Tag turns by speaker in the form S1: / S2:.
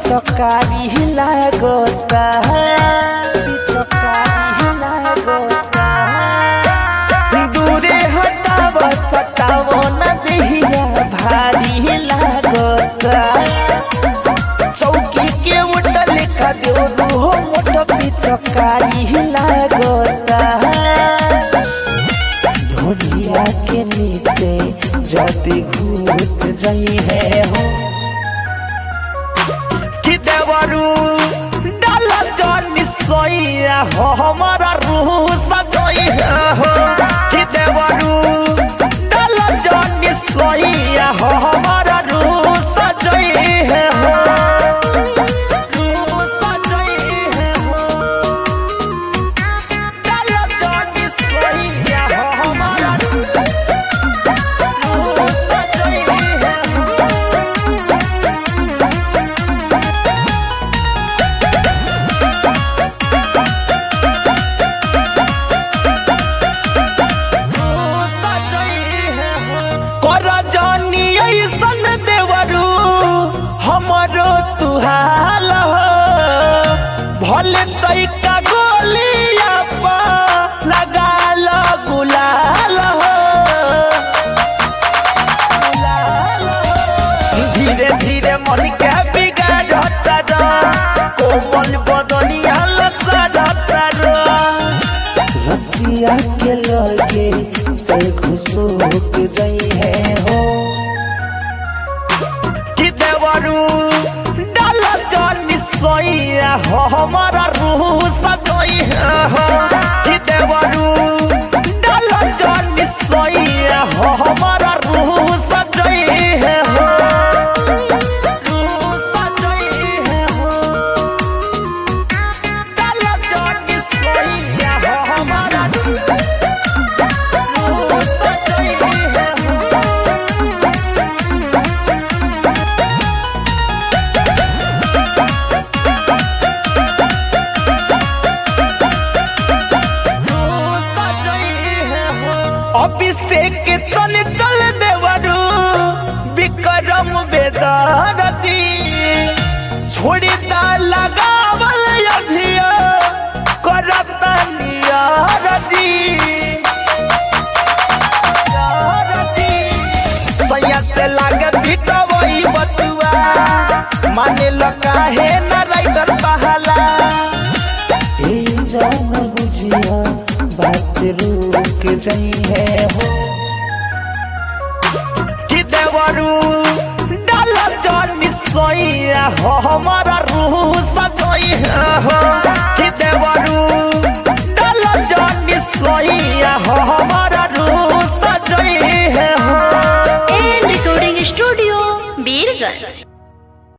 S1: पिचकारी लागता पिचकारी लागता दूरे हटाव सटाव न देहिया भारी लागता चौकी के उठल का देव हो मोट पिचकारी लागता ढोलिया के नीचे जब घुस जाई है हो कि देवरू डाल जनी सोइया हो हमारा रूह सजोई है हो कि देवरू डाल जनी सोइया हो हमारा रूह सजोई है हो रूह सजोई है हो डाल जनी सोइया हो हमारा रूह सजोई है हो कर जानी ऐसन देवरू हमरो तुहाल हो भले तैका गोलिया पा लगा लो गुलाल हो धीरे धीरे मन के बिगाड़ता रो कोमल बदनिया लसड़ता रो रतिया के लगे से खुशबू जई है हो कि देवरू डाल जनी सोइया हो हमारा रूह सजोई है हो कि देवरू डाल जनी सोइया हो हमारा रूह सजोई है हो रूह सजोई है हो डाल जनी सोइया हो हमारा रूह सजोई है हो अभिषेक चल चल देवरू विक्रम बेदारती छोड़ी दा लगावल अभिया करता नियारती सैया से लागे बिटवई बतुआ माने लगा है न राइडर बहाला ए जान बुझिया बात रुक जाई है हो कि देवरू डाल जनी सोइया हो हमारा रूह सजोई